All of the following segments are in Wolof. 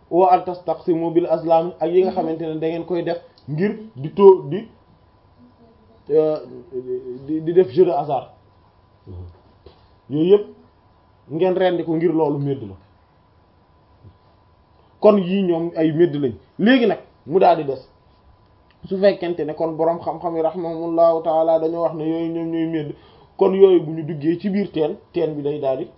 wa an tastaqsimu bil azlam ak yi nga xamante ne da ngeen koy def ngir di too di di def jeu de hasard yooyu yëpp ngeen rendi ko ngir loolu médd la kon yii ñoom ay médd lañ léegi nag mu daal di des su fekkente ne kon boroom xam-xam yi rahimahumullahu taala dañoo wax ne yooyu ñoom ñooy médd kon yooyu bu ñu duggee ci biir teen teen bi day daal di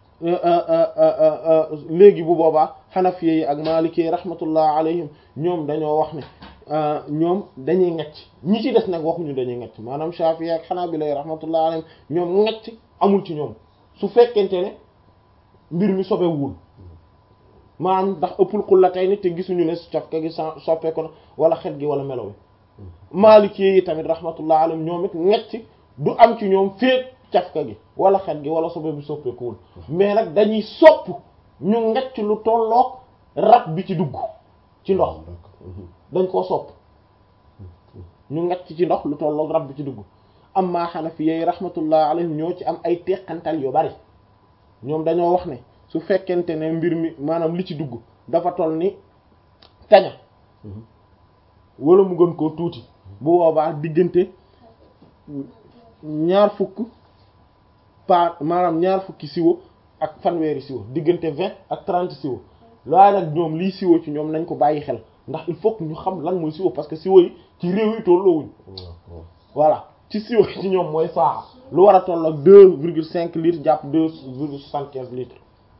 léegi bu boobaa xanafiye yi ak maliki yi rahmatullah alayhim ñoom dañoo wax ne ñoom dañuy ngecc ñi ci des nag waxuñu dañuy ngecc maanaam shafi'i ak xanaabila yi rahmatullah alayhim ñoom ngecc amul ci ñoom su fekkente ne mbir mi sobewul maanaam ndax ëppul xulla tey nit te gisuñu ne cafka gi soppeeku na wala xet gi wala melo wi maliki yi tamit rahmatullah alayhim ñoom it ngecc du am ci ñoom féet cafka gi wala xet gi wala sobe bi soppeekuwul mais nag dañuy sopp ñu ngecc lu tolloog rab bi ci dugg ci ndox dañ koo sopp ñu ngecc ci ndox lu tolloog rab bi ci dugg amma Hanafi yi rahmatullah alayhim ñoo ci am ay teqantal yu bari ñoom dañoo wax ne su fekkente ne mbir mi maanaam li ci dugg dafa toll ni kaña wala mu gën koo tuuti bu boobaa diggante ñaar fukk pa maanaam ñaar fukki siwo ak fanweeri siwo diggante vingt ak trente siwo waaye nag ñoom lii siwo ci ñoom nañ ko bàyyi xel ndax il faut que ñu xam lan mooy siwo parce que siwo yi ci réew yi tolloowuñ voilà ci siwo yi ci ñoom mooy saa lu war a toll ak deux virgule cinq litres jàpp deux virgule soixante quinze litres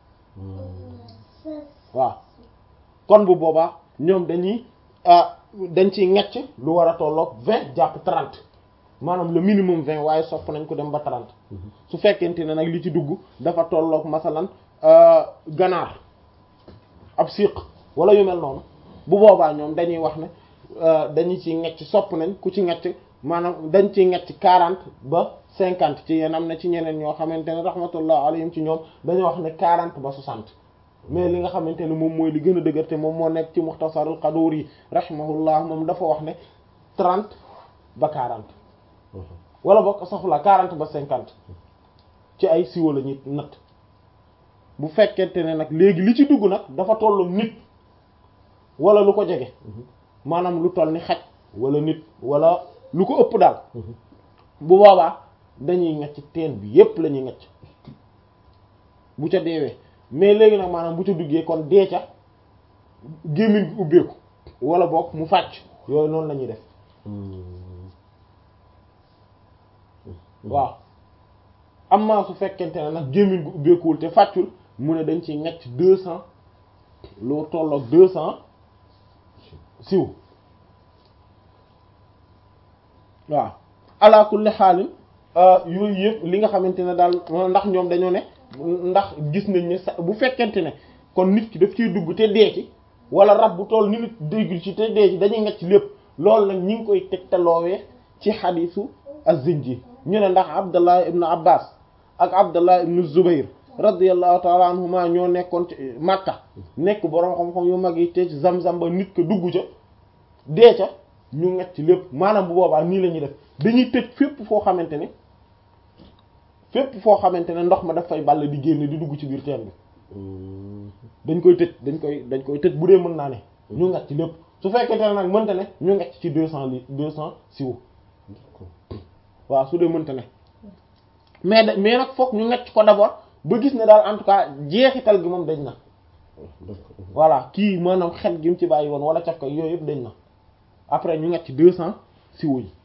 waaw kon bu boobaa ñoom dañuy dañ ciy ngecc lu war a tolloog vingt jàpp trente maanaam le minimum vingt waaye sopp nañ ko dem ba trente su fekkente ne nag li ci dugg dafa tolloog masalan ganaar ab siq wala yu mel noonu bu boobaa ñoom dañuy wax ne dañu ci ngecc sopp nañ ku ci ngecc maanaam dañ ci ngecc quarante ba cinquante ci yéen am na ci ñeneen ñoo xamante ne rahmatullah alayhim ci ñoom dañoo wax ne quarante ba soixante mais li nga xamante ne moom mooy li gën a dëgër te moom moo nekk ci muxtasarul Qaduri rahimahullah moom dafa wax ne trente ba quarante wala bokk saxula quarante ba cinquante ci ay siwo la ñuy natt bu fekkente ne nag léegi li ci dugg nag dafa tollu nit wala lu ko jege maanaam lu toll ni xaj wala nit wala lu ko ëpp daal bu boobaa dañuy ngecc teen bi yépp la ñuy ngecc bu ca deewee mais léegi nag maanaam bu ca duggee kon dee ca gémmiñ bi ubbeeku wala boog mu fàcc yooyu noonu la ñuy def waaw amma su fekkente ne nag gémmiñ gu ubbeekuwul te fàccul mu ne dañ ci ngecc deux cents loo tolloog deux cents siw waaw ala kulli xaalin yooyu yëpp li nga xamante ne daal ndax ñoom dañoo ne ndax gis nañ ne sa bu fekkente ne kon nit ki daf ciy dugg te dee ci wala rab bu toll ni nit déggul ci te dee ci dañuy ngecc lépp loolu nag ñi ngi koy tegtaloowee ci xadiisu az-Zinji ñu ne ndax Abdallah ibn Abbas ak Abdallah ibn Zubayr radiyallahu taala anhuma ñoo nekkoon ci Makka nekk boroom xam-xam yu mag yi te ci Zamzam ba nit ko dugg ca dee ca ñu ngecc lépp maanaam bu boobaa nii la ñuy def dañuy tëj fépp foo xamante ne fépp foo xamante ne ndox ma daf fay ball di génn di dugg ci biir teen bi dañ koy tëj dañ koy dañ koy tëj bu dee mën naa ne ñu ngecc lépp su fekkente ne nag mënta ne ñu ngecc ci deux cents litres deux cents siwo waaw su dee mënta ne mais da mais nag foog ñu ngecc ko d'abord ba gis ne daal en tout cas jeexital gi moom dañ na voilà kii maanaam xet gi mu ci bàyyi woon wala caf ko yooyu yëpp dañ na après ñu ngecc deux cents siwo yi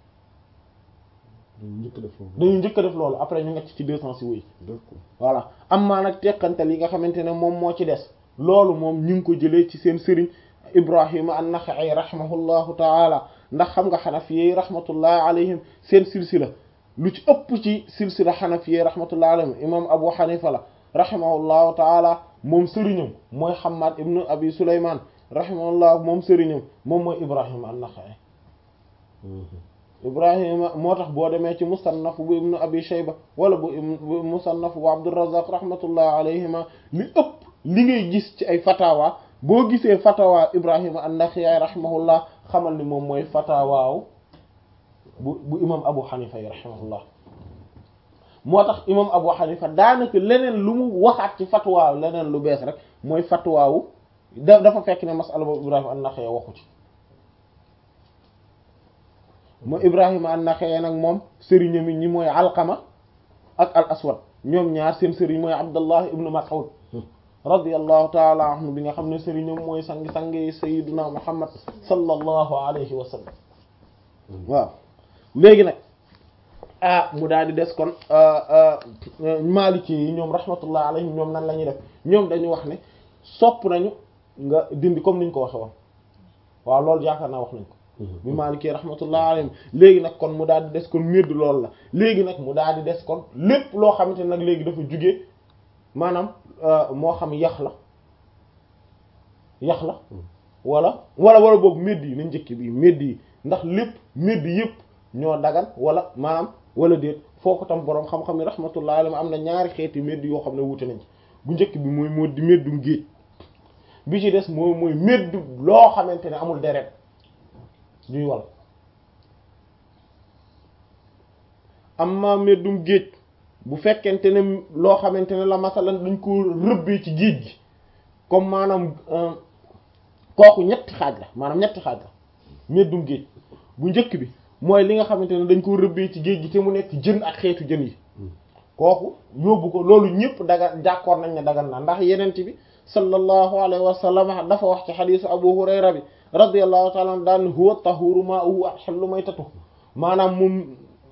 dañu njëkk a def loolu après ñu ngecc ci deux cents siwo yi voilà am maa nag teqantal yi nga xamante ne moom moo ci des loolu moom ñu ngi ko jëlee ci seen sëriñ Ibrahima an-Nakha'i rahimahullahu taala ndax xam nga xanafiye rahmatullahi alayhim seen silsila lu ci ëpp ci silsila xanafiye rahmatullahi alayhim imam Abu Hanifa la rahimahullahu taala moom sëriñam mooy Hammad ibnu Abi Sulayman rahimahullah moom sëriñam moom mooy Ibrahima an-Nakha'i Ibrahima moo tax boo demee ci musannaf bu ibnu Abi Shayba wala bu musannaf bu Abdurrazzaq rahmatullahi alayhima li ëpp li ngay gis ci ay fatawa boo gisee fatawa Ibrahima an-Nakha'i rahimahullah xamal ni moom mooy fatawaaw bu bu imam Abu Hanifa yi rahimahullah moo tax imam Abu Hanifa daanaka leneen lu mu waxaat ci fatwaaw leneen lu bees rek mooy fatwaawu da dafa fekk ne masala boobu Ibrahima an-Naxa'i waxu ci mo Ibrahima an-Naxa'i nag moom sëriñam ñi mooy Alqama ak al Aswad ñoom ñaar seen sëriñ mooy Abdallah ibnu Mas'ud radiyallahu taala anhu bi nga xam ne sëriñam mooy sangi-sangi sayyiduna Muhammad sallallahu alayhi wa sallam waaw léegi nag ah mu daal di des kon Maliki yi ñoom rahmatullah alayhim ñoom nan la ñuy def ñoom dañu wax ne sopp nañu nga dindi comme niñ ko waxe woon waaw loolu yaakaar naa wax nañ ko bi Maliki rahmatullah alayhim léegi nag kon mu daal di des kon médd loolu la léegi nag mu daal di des kon lépp loo xamante ne nag léegi dafa jugee maanaam moo xam yax la yax la wala wala wala boobu médd yi nañ njëkk bi médd yi ndax lépp médd yëpp ñoo dagan wala maanaam wala déet foo ko tam boroom xam-xam ne rahmatullah alayhi am na ñaari xeeti médd yoo xam ne wuute nañ bu njëkk bi mooy moo di méddum géej bi ci des mooy mooy médd loo xamante ne amul deret ñuy wal amma méddum géej bu fekkente ne loo xamante ne la masalan dañ ko rëbbee ci géej gi comme maanaam kooku ñetti xaaj la maanaam ñetti xaaj la méddum géej bu njëkk bi mooy li nga xamante ne dañ ko rëbbee ci géej gi te mu nekk jën ak xeetu jën yi kooku yóbbu ko loolu ñëpp daga d'accord nañ ne dagan na ndax yenent bi sallallahu alayhi wa sallam dafa wax ci xadiisu abu hurayra bi radiyallahu ta'ala anhu daan huwa tahuru ma'uhu ahillu maytatuhu maanaam moom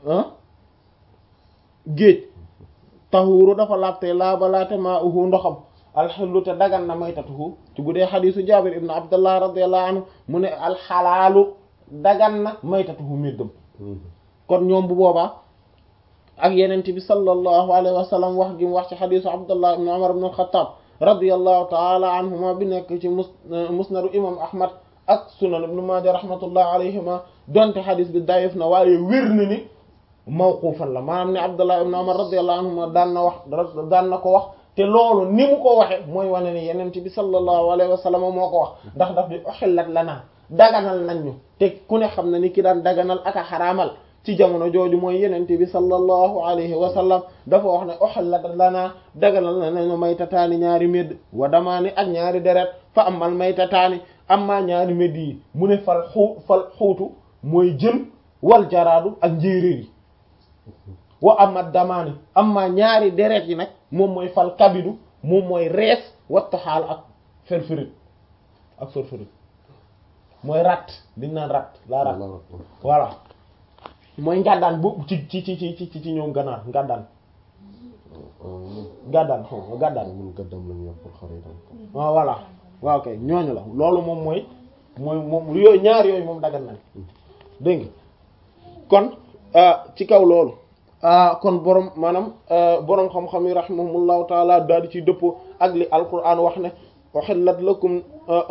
géej tahuru dafa laabte laabalaate ma'uhu ndoxam alxillu te dagan na maytatuhu ci bu dee xadiisu jaabir ibn abdullah radiyallahu anhu mu ne alxalaalu dagan na maytatuhu méddam kon ñoom bu boobaa ak yenent bi sallallahu alayhi wa sallam wax gi mu wax ci xadiisu abdullah ibn umar ibn al-khattab radiyallahu taala anhuma bi nekk ci mus musnadu imam ahmad ak sunan ibn maaja rahmatullah alayhima donte xadis bi dayif na waaye wér na ni mawqufan la maanaam ne abdullah ibn umar radiyallahu anhuma daan na wax daan na ko wax te loolu ni mu ko waxe mooy wane ni yenent bi sallallahu alayhi wa sallam moo ko wax ndax daf di uhillat lana daganal nañ ñu te ku ne xam na ni ki daan daganal ak a xaraamal ci jamono jooju mooy yenente bi sallallahu alayhi wa sallam dafa wax ne uhillat lana daganal nañu maytataani ñaari médd wa damaani ak ñaari deret fa amal maytataani amma ñaari médd yi mu ne fal xuu fal xuutu mooy jën wal jaraadu ak njéeréer yi wa amat damaani amma ñaari deret yi nag moom mooy fal kabidu moom mooy rees wattaxaal ak ferfërit ak ferfërit mooy rat liñ naan rat la rat voilà mooy ngàddaan bu ci ci ci ci ci ci ñoom ganaar ngàddaan ngàddaan xaw ma ngàddaan ñun gàddam lañu yor pour xare itam waaw voilà waaw kay ñooñu la loolu moom mooy mooy moom yooyu ñaar yooyu moom dagan nañ dégg nga kon ci kaw loolu kon borom maanaam borom xam-xam yi rahimahumullahu taala daal di ci dëppoo ak li alquran wax ne uhillat lakum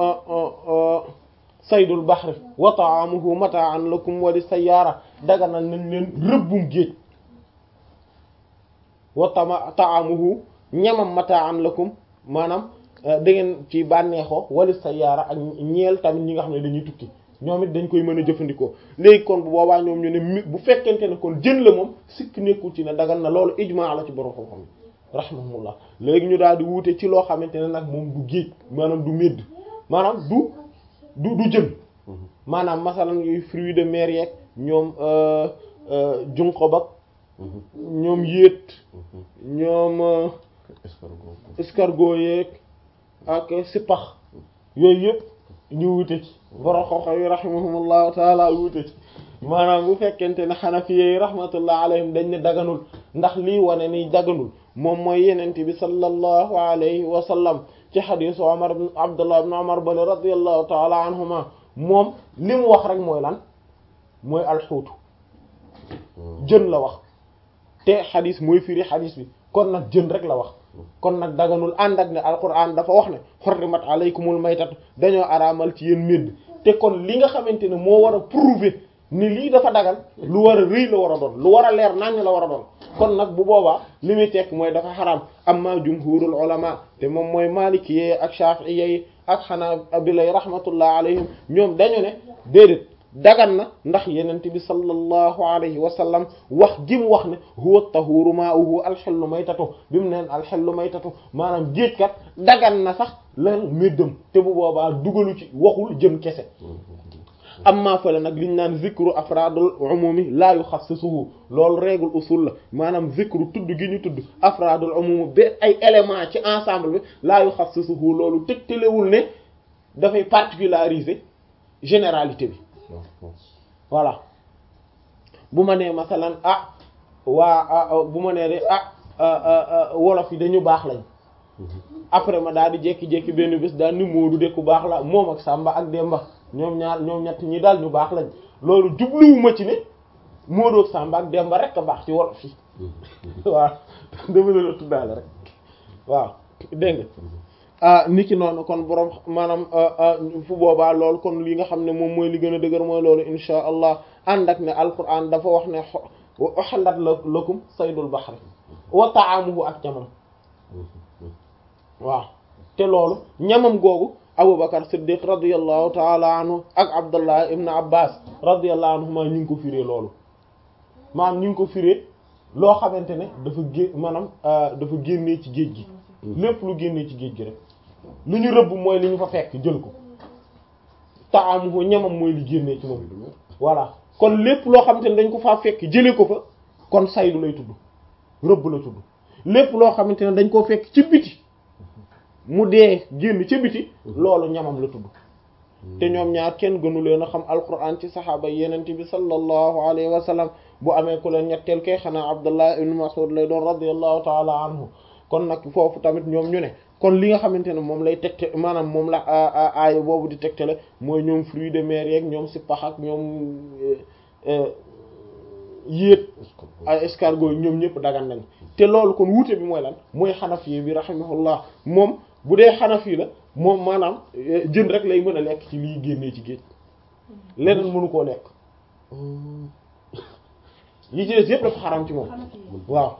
saydul bahri wa ta'amuhu mata'an lakum wa li sayyara daganal nañ leen rëbbum géej wa tama ta'amuhu ñamam mata'an lakum maanaam da ngeen ci bànneexoo wali sayyara ak ñeel tamit ñi nga xam ne dañuy tukki ñoom it dañ koy mën a jëfandikoo léegi kon bu boobaa ñoom ñu ne mi bu fekkente ne kon jën la moom sikk nekkul ci ne dagan na loolu ijmaa la ci borom xam-xam rahimahumullah léegi ñu daal di wuute ci loo xamante ne nag moom du géej maanaam du médd maanaam du du du jën maanaam masalan yooyu fruits de mer yeeg ñoom junqob ak ñoom yéet ñoom escargot escargot yeeg ak sipax yooyu yëpp ñu wute ci borom xam-xam yi rahimahumullahu taala wute ci maanaam bu fekkente ne xanafiye yi rahmatullah alayhim dañ ne daganul ndax lii wane ni daganul moom mooy yenente bi sallallahu alayhi wa sallam ci xadisu Umar ibn Abdullah ibn Umar bale radiyallahu taala anhuma moom li mu wax rek mooy lan mooy alxuutu jën la wax te xadis mooy firi xadis bi kon nag jën rek la wax kon nag daganul ànd ak ne alquran dafa wax ne xorrimat alaykumul maytatu dañoo araamal ci yéen médd te kon li nga xamante ne moo war a prouver ni lii dafa dagan lu war a rëy la war a doon lu war a leer naññ la war a doon kon nag bu boobaa li muy tekk mooy dafa xaraam amma jumhurul ulama te moom mooy maliki ak shafi'i ak xanaabila rahmatullah alayhim ñoom dañu ne déedéet dagan na ndax yenent bi sallallahu alayhi wa sallam wax gi mu wax ne huwa tahuru ma'uhu alxellu maytatu bi mu neen alxellu maytatu maanaam géej kat dagan na sax lan méddam te bu boobaa dugalu ci waxul jëm kese amma fële nag liñ naan zikru afradul umumi la yuxassisuhu loolu règle usul la maanaam zikru tudd gi ñu tudd afradul umumi ba ay élément ci ensemble bi la yuxassisuhu loolu tëgtalewul ne dafay particulariser généralité bi voilà bu ma nee masalan ah waa bu ma nee de ah wolof yi dañu baax lañ après ma daal di jékki-jékki benn bés daal ni Moodu de ku baax la moom ak Samba ak Demba ñoom ñaar ñoom ñett ñi daal ñu baax lañ loolu jubluwuma ci ne Moodu ak Samba ak Demba rek a baax ci wolof yi waaw dama leen a tuddaale rek waaw dégg nga ah ni ki noonu kon borom maanaam fu boobaa loolu kon li nga xam ne moom mooy li gën a dëgër mooy loolu insha allah ànd ak ne alquran dafa wax ne uhallat lakum saydul bahri wa ta'amuhu ak ñamam waaw te loolu ñamam googu abubakar siddiq radiyallahu taala anhu ak abdullah ibn abbas radiyallahu anhuma ñu ngi ko firee loolu maanaam ñu ngi ko firee loo xamante ne dafa gé maanaam dafa génnee ci géej gi lépp lu génnee ci géej gi rek lu ñu rëbb mooy li ñu fa fekk jël ko taamuhu ñamam mooy li génnee ci moom voilà kon lépp loo xamante ne dañ ko faa fekk jëlee ko fa kon saydu lay tudd rëbb la tudd lépp loo xamante ne dañ koo fekk ci biti mu dee génn ca biti loolu ñamam la tudd te ñoom ñaar kenn gënu leen a xam alquran ci saxaaba yenent bi sallallahu alayhi wa sallam bu amee ku leen ñetteel kay xanaa abdullah ibn mas'ud lay doon radiyallahu taala anhu kon nag foofu tamit ñoom ñu ne kon li nga xamante ne moom lay tegte maanaam moom la aaya boobu di tegtale mooy ñoom fruits de mer yeeg ñoom sippax ak ñoom yéet ay escargot ñoom ñëpp dagan nañ te loolu kon wuute bi mooy lan mooy xanafi bi rahimahullah moom bu dee xanafi la moom maanaam jën rek lay mën a lekk ci liy génnee ci géej leneen mënu koo lekk yi ci des yëpp dafa xaram ci moom waaw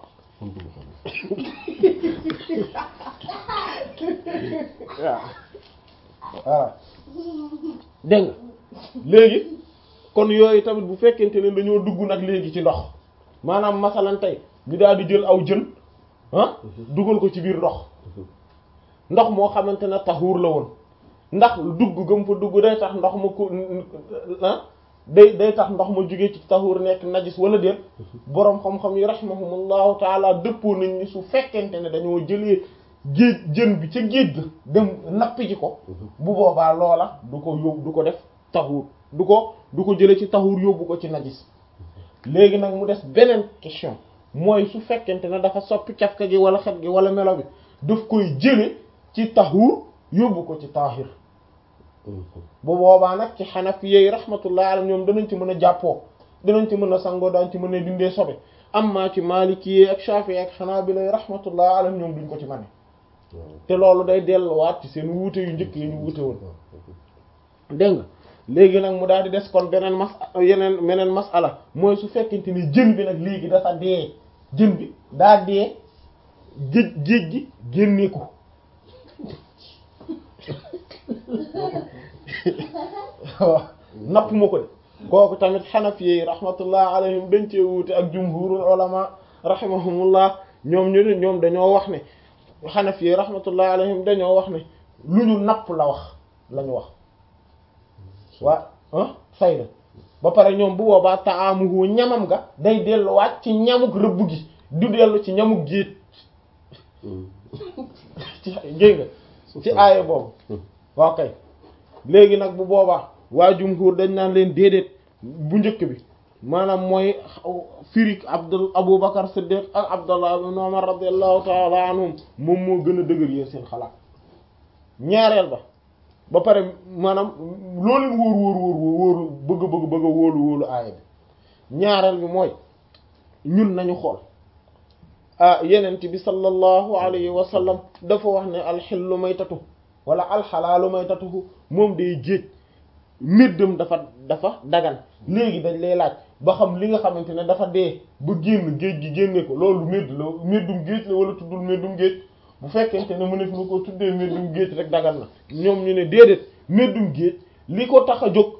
waaw waaw dégg nga léegi kon yooyu tamit bu fekkente ne dañoo dugg nag léegi ci ndox maanaam masalan tey ñu daal di jël aw jën ah dugal ko ci biir ndox ndox moo xamante ne taxuur la woon ndax dugg gëm fa dugg day tax ndox ma ko ah day day tax ndox ma jógee ci taxuur nekk najis wala déet boroom xam-xam yi rahimahumullahu taala dëppoo nañ ni su fekkente ne dañoo jëlee géej jën bi ca géej ga dem nappi ji ko bu boobaa loola du ko yóbbu du ko def taxuur du ko du ko jëlee ci taxuur yóbbu ko ci najis léegi nag mu des beneen question mooy su fekkente ne dafa soppi cafka gi wala xet gi wala melo bi daf koy jële ci taxuur yóbbu ko ci taahir bu boobaa nag ci xanafi yi rahmatullah alayhim ñoom danañ ci mën a jàppoo danañ ci mën a sangoo daañ ci mën a dindee sobe amma ci maliki yi ak shafi ak xanaabila yi rahmatullah alayhim ñoom duñ ko ci mane te loolu day delluwaat ci seen wuute yu njëkk yi ñu wuute woon dégg nga léegi nag mu daal di des kon beneen mas yeneen meneen masala mooy su fekkente ni jën bi nag léegi dafa dee jën bi daa dee géej géej gi génnee ko waaw napp ma ko de kooku tamit xanafi yi rahmatullah alayhim dañ cee wuute ak jumhurul ulama rahimahumullah ñoom ñu ne ñoom dañoo wax ne xanafi yi rahmatullah alayhim dañoo wax ne lu ñu napp la wax la ñu wax waa ah sayda ba pare ñoom bu boobaa taamuhu ñamam nga day delluwaat ci ñamuk rëbb gi du dellu ci ñamuk géej ci géej nga ci aaya boobu waaw kay léegi nag bu boobaa waa jumhur dañ naan leen déedéet bu njëkk bi maanaam mooy firik abdul abu bakar siddiq ak abdullah ibn umar radiallahu taala anhum moom moo gën a dëgër yéen seen xalaat ñaareel ba ba pare maanaam loo leen wóor wóor wóor wóoru bëgg bëgg bëgg a wóolu wóolu aaya bi ñaareel bi mooy ñun nañu xool ah yenent bi sallallahu alayhi wa sallam dafa wax ne alxillu maytatu wala alxalaalu maytatuhu moom day géej méddam dafa dafa dagan léegi dañ lay laaj ba xam li nga xamante ne dafa dee ba génn géej gi génne ko loolu médd la méddum géej la wala tuddul méddum géej bu fekkente ne mëneef na ko tuddee méddum géej rek dagan na ñoom ñu ne déedéet méddum géej li ko tax a jóg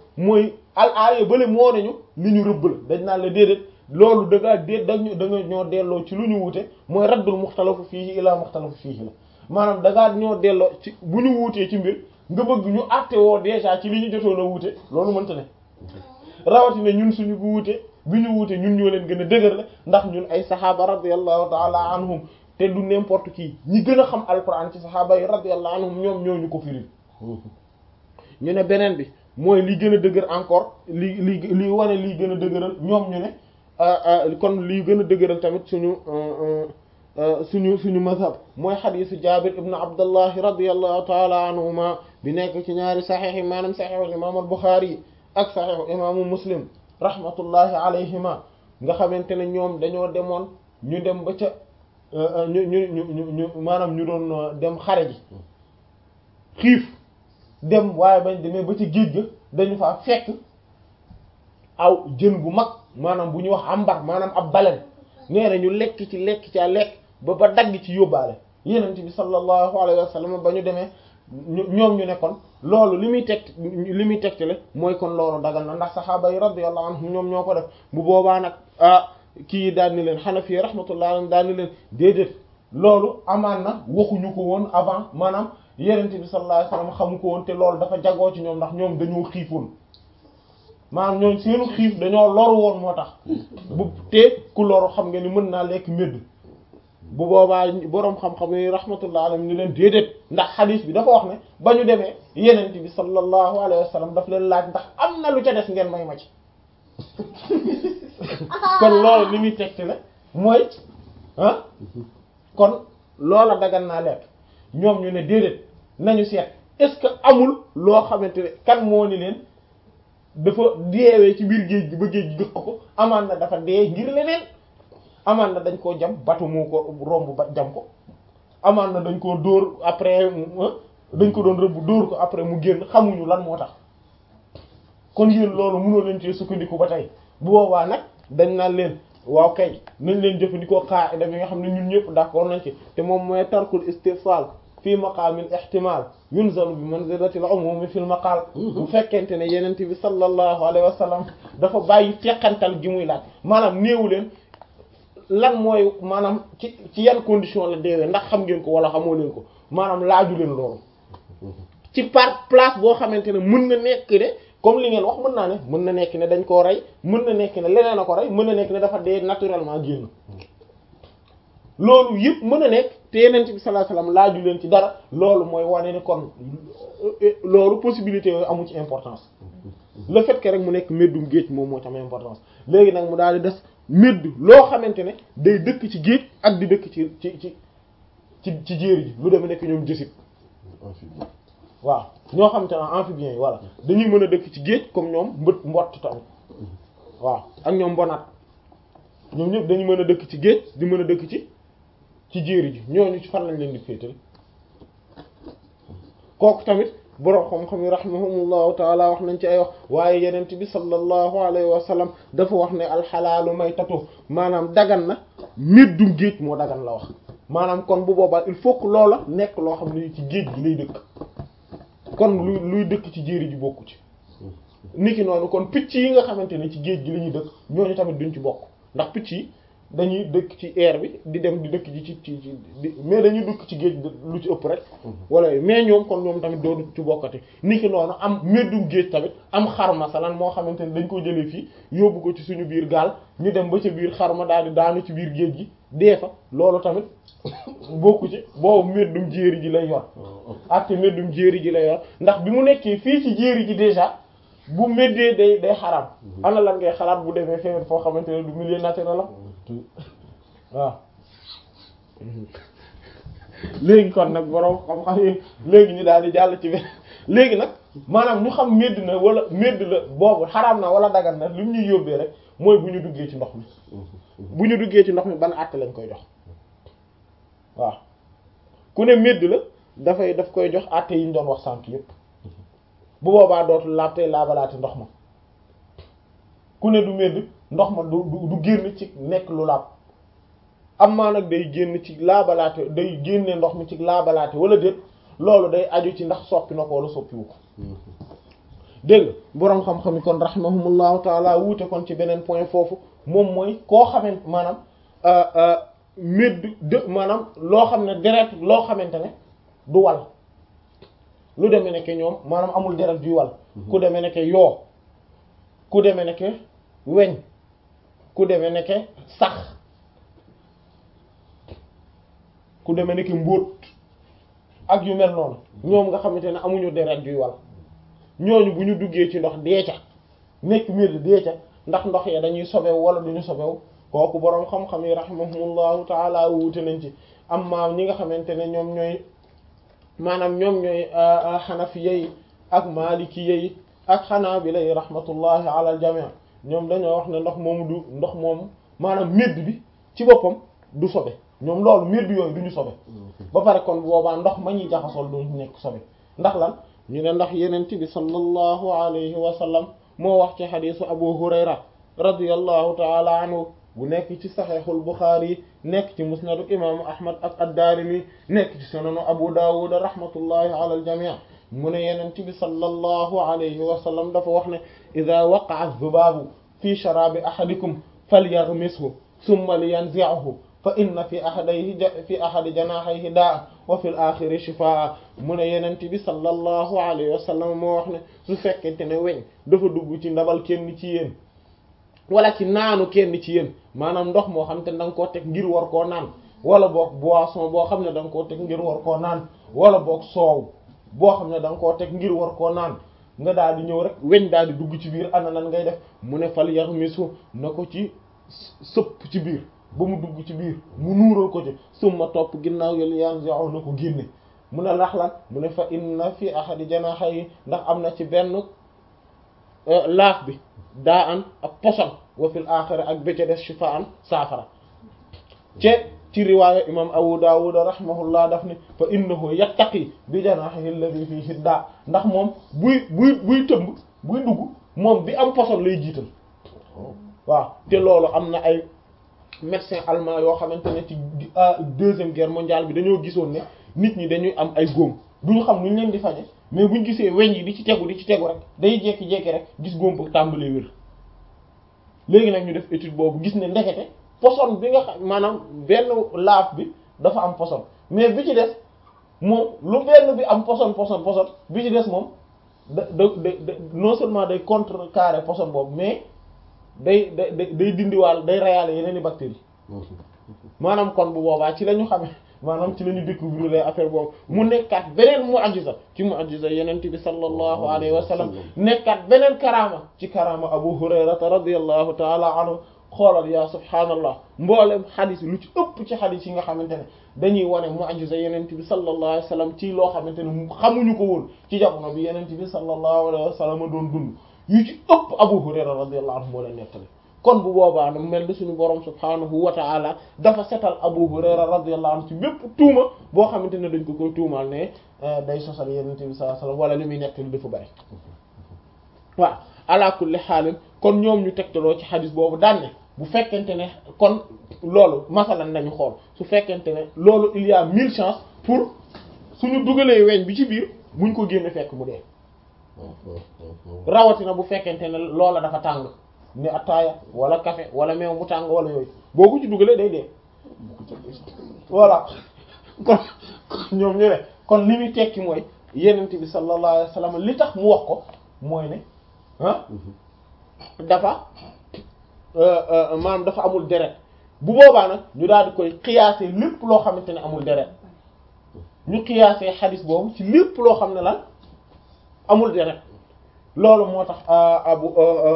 mooy al aaya bale moo nañu li ñu rëbb la dañ naan la déedéet loolu da ngaa déet dañu da nga ñoo delloo ci lu ñu wuute mooy raddul muxtalafu fiihi ilaa muxtalafu fiihi la maanaam da ngaa ñoo delloo ci bu ñu wuutee ci mbir nga bëgg ñu àtte woo déjà ci li ñu jotoon a wuute loolu mënta ne rawatina ñun suñu bu wuute bi ñu wuute ñun ñoo leen gën a dëgër la ndax ñun ay saxaaba radiyallahu taala anhum te du n'importe qui ñi gën a xam alquran ci saxaaba yi radiyallahu anhum ñoom ñoo ñu ko firil ñu ne beneen bi mooy li gën a dëgër encore li li li wane lii gën a dëgëral ñoom ñu ne kon lii gën a dëgëral tamit suñu suñu suñu mazhab mooy xadisu jabir ibn abdullahi radiyallahu taala anhuma bi nekk ci ñaari saxiix yi maanaam saxiixu imam al buxaari ak saxiixu imaamu muslim rahmatullahi alayhima nga xamante ne ñoom dañoo demoon ñu dem ba ca ñu ñu ñu ñu maanaam ñu doon dem xare ji xiif dem waaye bañ demee ba ci géej ga dañu faa fekk aw jën bu mag maanaam bu ñuy wax ambar maanaam ab balen nee na ñu lekk ci lekk ca lekk ba ba dagg ci yóbbaale yenent bi sallallahu alayhi wa sallam ba ñu demee ñoom ñu ne kon loolu li muy teg li muy tegtale mooy kon loolu dagal na ndax saxaaba yi radiyallahu anhum ñoom ñoo ko def bu boobaa nag ah kii daal ni leen xanafi rahmatullahi alayhim daal ni leen déedéet loolu amaan na waxuñu ko woon avant maanaam yenent bi sallallahu alayhi wa sallam xamu ko woon te loolu dafa jagoo ci ñoom ndax ñoom dañoo xiifoon maanaam ñoom seenu xiif dañoo loru woon moo tax bu te ku loru xam nga ni mën naa lekk médd bu boobaa boroom xam-xam yi rahmatullah alayhim ni leen déedéet ndax xadiis bi dafa wax ne ba ñu demee yenent bi sallallahu alayhi wa sallam daf leen laaj ndax am na lu ca des ngeen may ma ci kon loolu li muy tegti la mooy ah kon loola dagan naa lekk ñoom ñu ne déedéet nañu seet est-ce que amul loo xamante ne kan moo ni leen dafa deewee ci biir géej gi ba géej gi gëq ko amaan na dafa dee ngir leneen amaan na dañ koo jam batu moo ko romb ba jam ko amaan na dañ koo dóor après dañ ko doon rëbb dóor ko après mu génn xamuñu lan moo tax kon yéen loolu mënoo leen ci sukkandiku ba tey bu boobaa nag dañ naan leen waaw kay nañ leen jëfandikoo qaida bi nga xam ne ñun ñëpp d'accord nañ ci te moom mooy tarkul istifsal fii maqaamil ihtimal yunzalu bi manzilatil umumi fil maqal bu fekkente ne yenente bi sallallahu alayhi wa sallam dafa bàyyi teqantal gi muy laaj maanaam néewu leen lan mooy maanaam ci ci yan condition la deewee ndax xam ngeen ko wala xamoo leen ko maanaam laaju leen loolu ci par place boo xamante ne mën na nekk ne comme li ngeen wax mën naa ne mën na nekk ne dañ koo rey mën na nekk ne leneen a ko rey mën na nekk ne dafa dee naturellement génn loolu yëpp mën a nekk te yeneen bi sallallahu alayhi wasallam laaju leen ci dara loolu mooy wane ni kon loolu possibilité yooyu amu ci importance le fait que rek mu nekk méddum géej moom moo ci am importance léegi nag mu daal di des médd loo xamante ne day dëkk ci géej ak di dëkk ci ci ci ci ci jéeri ji lu demee nekk ñoom jësit waaw ñoo xamante ne amphibiens yi voilà dañuy mën a dëkk ci géej comme ñoom mbët mbott tamit waaw ak ñoom mbonaat ñoom ñëpp dañu mën a dëkk ci géej di mën a dëkk ci ci jéeri ji ñooñu ci fan lañ leen di féetal kooku tamit borom xam-xam yi rahimahumullahu taala wax nañ ci ay wax waaye yenent bi sallallahu alayhi wa sallam dafa wax ne alxalaalu maytatu maanaam dagan na méddum géej moo dagan la wax maanaam kon bu boobaa il faut que loola nekk loo xam ne ci géej gi lay dëkk kon luy luy dëkk ci jéeri ji bokku ci niki noonu kon picc yi nga xamante ne ci géej gi la ñuy dëkk ñooñu tamit duñ ci bokk ndax picc yi dañuy dëkk ci air bi di dem di dëkk ji ci ci ci mais dañuy dëkk ci géej lu ci ëpp rek wala mais ñoom kon ñoom tamit doo ci bokkati niki noonu am meddum géej tamit am xarma salan moo xamante ne dañ ko jëlee fii yóbbu ko ci suñu biir gaal ñu dem ba ca biir xarma daal di daanu ci biir géej gi dee fa loolu tamit bokku ci boobu meddum jéeri ji lay yor ak te meddum jéeri ji lay yor ndax bi mu nekkee fii ci jéeri ji déjà bu meddee day day xaram ana lan ngay xalaat bu demee feneen foo xamante ne du milieu naturel la waaw léegi kon nag borom xam-xam yi léegi ñu daal di jàll ci benn léegi nag maanaam ñu xam medd na wala medd la boobu xaraam na wala dagan na li mu ñuy yóbbee rek mooy bu ñu duggee ci ndox mi bu ñu duggee ci ndox mi ban àtte lañ koy jox waaw ku ne medd la dafay daf koy jox àtte yi ñu doon wax sànk yépp bu boobaa dootul laab tey laabalaati ndox ma ku ne du medd ndox ma du du génn ci nekk lu laab am maa nag day génn ci laabalaate day génne ndox mi ci laabalaate wala déet loolu day aju ci ndax soppi na ko wala soppiwu ko dégg nga boroom xam-xam yi kon rahimahumullahu taala wuute kon ci beneen point foofu moom mooy koo xamante maanaam médd de maanaam loo xam ne deret loo xamante ne du wal lu demee nekke ñoom maanaam amul deret juy wal ku demee nekke yoo ku demee nekke weñ ku demee nekke sax ku demee nekke mbóot ak yu mel noonu ñoom nga xamante ne amuñu deret juy wal ñooñu bu ñu duggee ci ndox dee ca nekk mbir dee ca ndax ndox ya dañuy sobewu wala duñu sobewu kooku boroom xam-xam yi rahimahumullahu taala wuute nañ ci amma ñi nga xamante ne ñoom ñooy maanaam ñoom ñooy xanafiya yi ak malikiya yi ak xanaabila yi rahmatullahi ala al jami' ñoom dañoo wax ne ndox moomu du ndox moomu maanaam médd bi ci boppam du sobe ñoom loolu médd yooyu du ñu sobe ba pare kon boobaa ndox ma ñuy jaxasool du nekk sobe ndax lan ñu ne ndax yenent bi sallallahu alayhi wa sallam moo wax ci xadisu abu hurayra radiyallahu taala anhu bu nekk ci saxeexul buxaari nekk ci musnadu imaamu ahmad ak ad-daarimi nekk ci sunanu abu daawud rahmatullahi ala al-jamii mu ne yenent bi sallallahu alayhi wa sallam dafa wax ne ida waqa'a az-zubaabu fi sharaabi ahadikum falyaghmishu thumma liyanzi'hu fa inna fi ahadayhi fi ahadi janaahayhi daa wa fil aaxiri shifaa mu ne yenent bi sallallahu alayhi wa sallam moo wax ne su fekkente ne weñ dafa dugg ci ndabal kenn ci yéen wala ci naanu kenn ci yéen maanaam ndox moo xam te da nga koo teg ngir war koo naan wala boog boisson boo xam ne da nga koo teg ngir war koo naan wala boog soow boo xam ne da nga koo teg ngir war koo naan nga daal di ñëw rek weñ daal di dugg ci biir ana lan ngay def mu ne fal yaxmisu na ko ci sëpp ci biir ba mu dugg ci biir mu nuural ko ci summa topp ginnaaw yolu yan yow na ko génne mu ne ndax lan mu ne fa inna fi ahadi janahay ndax am na ci benn laaf bi daa an ak poson wa fil axira ak bécca des shifaan saafara ce ci riwaaya imam abu dawud rahimahullah daf ne fa innahu yattaqi bi janahihi alladhi fihi daa ndax moom buy buy buy tëmb buy dugg moom bi am poson lay jiital waaw te loolu am na ay médecin allemand yoo xamante ne ci deuxième guerre mondiale bi dañoo gisoon ne nit ñi dañuy am ay góom duñu xam nuñ leen di faje mais buñ gisee weñ yi di ci tegu di ci tegu rek day jekki-jekki rek gis góom ba tàmbalee wér léegi nag ñu def étude boobu gis ne ndekete poson bi nga xam maanaam benn laaf bi dafa am poson mais bi ci des moom lu benn bi am poson poson poson bi ci des moom da da da non seulement day contrecarrer poson boobu mais day day day dindiwaal day reyaale yeneen i bactéries maanaam kon bu boobaa ci la ñu xamee maanaam ci la ñu découvrir les affaire boobu mu nekkaat beneen mu'jiza ci mu'jiza yeneen bi sallallahu alayhi wa sallam nekkaat beneen karaama ci karaama Abu Hurayrata radiyallahu taala anhu xoolal yaa subhaanallah mboolem xadis lu ci ëpp ci xadis yi nga xamante ne dañuy wane mu'jiza yeneen bi sallallahu alayhi wa sallam ci loo xamante ne xamuñu ko woon ci jamono bi yeneen bi sallallahu alayhi wa sallam doon dund yu ci ëpp Abu Hurayra radiyallahu anhu moo leen nettali kon bu boobaa nag mel ni suñu borom subhaanahu wa ta'ala dafa setal Abu Hurayra radiyallahu anhu ci bépp tuuma boo xamante ne dañ ko koy tuumaal ne day sosal Yonent bi sallallahu alayhi wasallam wala li muy nettali dafa bari waaw ala kulli xaalin kon ñoom ñu tegtaloo ci xadis boobu daan ne bu fekkente ne kon loolu masalan nañu xool su fekkente ne loolu il y a mille chances pour suñu dugalee weñ bi ci biir buñ ko génne fekk mu dee rawatina bu fekkente ne loola dafa tàng ni ataaya wala café wala meew mu tàng wala yooyu boo ko ci dugalee day dee voilà kon ñoom ñu ne kon li muy tekki mooy yenent bi sallallahu alayhi wasallam li tax mu wax ko mooy ne ah dafa maanaam dafa amul deret bu boobaa nag ñu daal di koy xiyaasee lépp loo xamante ne amul deret ñu xiyaasee xadis boobu ci lépp loo xam ne lan amul deret loolu moo tax abu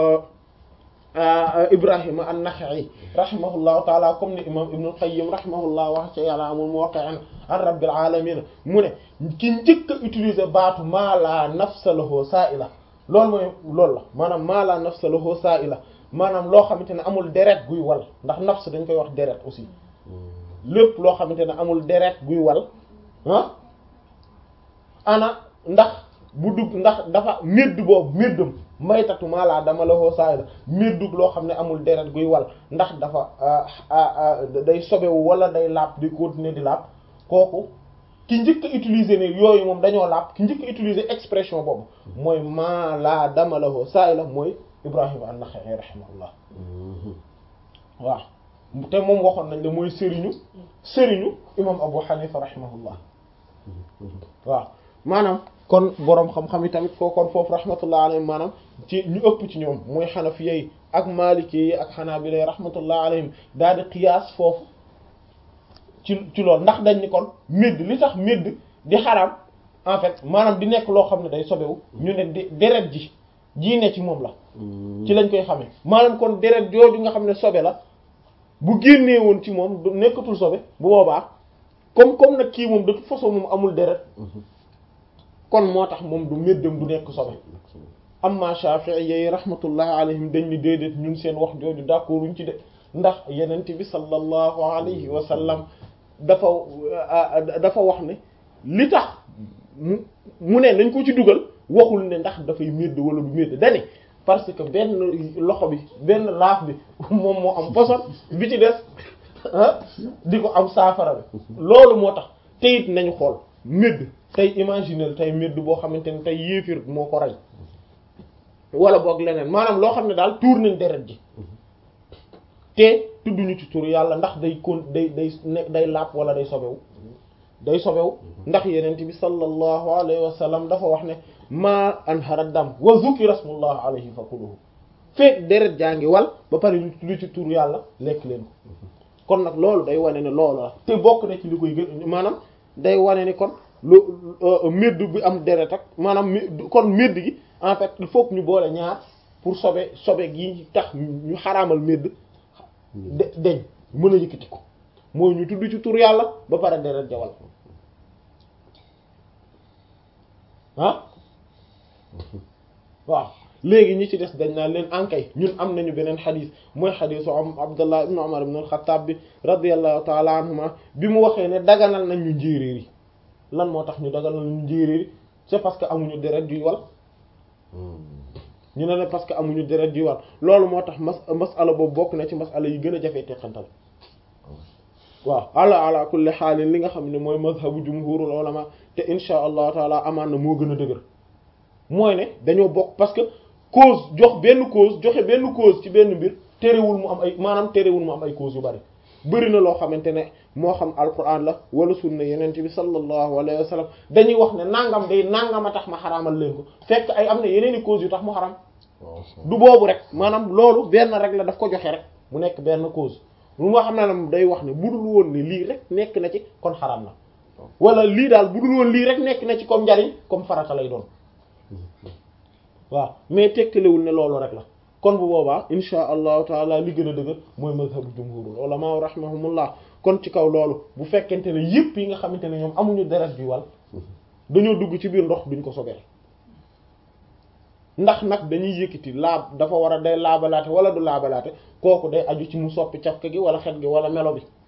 Ibrahima an-Nakha'i rahimahullahu taala comme ni imam Ibn al-Qayyim rahimahullah wax ci yàlla amul muwaqqi'an an rabbil alamin mu ne ki njëkk a utiliser baatu maa laa nafsa lahu saa'ila loolu mooy loolu la maanaam maa laa nafsa lahu saa'ila maanaam loo xamante ne amul deret guy wal ndax nafs dañ koy wax deret aussi lépp loo xamante ne amul deret guy wal ah ana ndax bu dugg ndax dafa médd boobu méddam maytatu maalaa dama la hoo saay la méddug loo xam ne amul deret guy wal ndax dafa day sobewu wala day laab di continuer di laab kooku ki njëkk a utiliser ne yooyu moom dañoo laab ki njëkk a utiliser expression boobu mooy maa laa dama lahu saa'ila mooy Ibrahima an-Nakha'i rahimahullah waaw te moom waxoon nañ la mooy sëriñu sëriñu imam Abu Hanifa rahimahullah waaw maanaam kon boroom xam-xam yi tamit foo kon foofu rahmatullah alayhim maanaam ci ñu ëpp ci ñoom mooy xanafi yi ak maliki yi ak xanaabila yi rahmatullah alayhim daal di qiyaas foofu ci ci loolu ndax dañ ni kon médd li tax médd di xaraam en fait maanaam di nekk loo xam ne day sobewu ñu ne di deret ji jii ne ci moom la ci lañ koy xamee maanaam kon deret jooju nga xam ne sobe la bu génnee woon ci moom du nekkatul sobe bu boobaa comme comme nag kii moom de toute façon moom amul deret kon moo tax moom du méddam du nekk sobe amma Shafi'i yi rahmatullahi alayhim dañ ni déedéet ñun seen wax jooju d'accorduñ ci de ndax yenent bi sallallahu alayhi wa sallam dafa dafa wax ne li tax mu mu ne nañ ko ci dugal waxul ne ndax dafay médd wala du médd dane parce que benn loxo bi benn laaf bi moom moo am poson bi ci des di ko am saafara bi loolu moo tax te it nañu xool médd tey imaginer tey médd boo xamante ne tey yéefir moo ko rey wala boog leneen maanaam loo xam ne daal tuur nañ deret ji te tudduñu ci tur yàlla ndax day kon day day nekk day lapp wala day sobewu day sobewu ndax yenent bi sallallahu alayhi wa sallam dafa wax ne ma anhara dam wa zukira rasmullah alayhi fa kuluhu fekk deret jaa ngi wal ba pare ñu tudd ci tur yàlla lekk leen ko kon nag loolu day wane ne loolu la te bokk na ci li koy gën maanaam day wane ni kon lu médd bi am deret ak maanaam kon médd gi en fait il faut que ñu boole ñaar pour sobe sobe gi tax ñu xaraamal médd de deñ mën a yëkkati ko mooy ñu tudd ci tur yàlla ba pare deret jawal ah waaw léegi ñi ci des dañ naan leen ankay ñun am nañu beneen xadis mooy xadisu am abdullah ibnu umar ibn al-khattab bi radiyallahu taala anhuma bi mu waxee ne daganal nañ ñu njéeréer yi lan moo tax ñu daganal ñu njéeréer yi c'est parce que amuñu deret juy wal ñu ne ne parce que amuñu deret juy wal loolu moo tax mas masala boobu bokk na ci masala yi gën a jafee teqantal waaw ala ala kulli xaalin li nga xam ne mooy mazhabu jumhurul ulama te insha allahu taala amaan na moo gën a dëgër mooy ne dañoo bokk parce que cause jox benn cause joxe benn cause ci benn mbir terewul mu am ay maanaam terewul mu am ay cause yu bari bëri na loo xamante ne moo xam alquran la wala sunna yeneen bi sallallahu alayhi wa sallam dañuy wax ne nangam day nangam a tax ma xaraamal leen ko fekk ay am na yeneen i cause yu tax mu xaram du boobu rek maanaam loolu benn rek la daf ko joxe rek mu nekk benn cause lu nga xam ne ne day wax ne budul woon ne lii rek nekk na ci kon xaram na wala lii daal budul woon lii rek nekk na ci comme njariñ comme farata lay doon waaw mais tekkalewul ne loolu rek la kon bu boobaa insha allahu taala li gën a dëgër mooy mazhabu jumhurul ulama rahimahumullah kon ci kaw loolu bu fekkente ne yépp yi nga xamante ne ñoom amuñu deret bi wal dañoo dugg ci biir ndox duñ ko sobee ndax nag dañuy yëkkati laab dafa war a day laabalaate wala du laabalaate kooku day aju ci mu soppi cafka gi wala xet gi wala melo bi